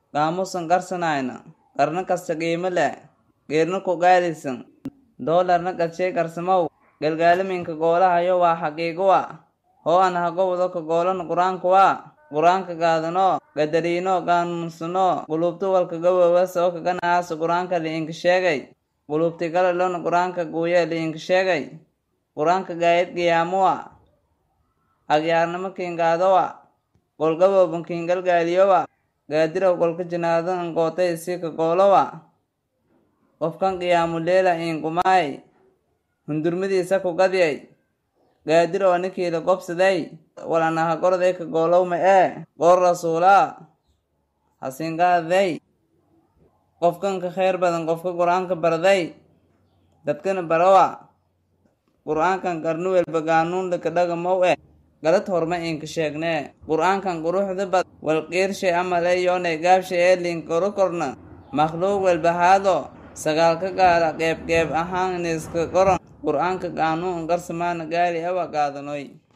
gaamusan garsanayna qarna kasta qiimo leh geerna ku gaalisan doolarna qadshay qarsamaw galgaalaminka goolahayo waa xaqiigowa hoo an hagowdo ka goolana qur-aankuwa qur-aanka gaadano gadariino gaanuunsano qulubtu walka gawowa soo kaganaasa qur-aanka liinka sheegay qulubti kale lona qur-aanka guuya liinka sheegay qur-aanka gaayad qiyaamowa agyaarnimo kiingaadowa golgabooban kiingalgaaliyowa gaadirow golka jinaado angootay sii ka goolowa qofkan qiyaamu leela iinkumaay hundurmadiisa ku gadiyay gaadirow anikiila gobsaday walanaha gorday ka goolowma ee goor rasuulaa hasiingaaday qofkan ka khayr badan qofka qur-aanka barday dadkana barawa qur-aankan qarnu welba gaanuun laka dhagamow eh galad horma inka sheegnee qur-aankan quruxda bad walqiirshay amale yoonay gaabshay ee liinkoro korna makhluuq welbahaado sagaal ka gaara qeyb qeyb ahaan niska qoran qur-aanka qaanuun garsamaana gaari awa gaadanoy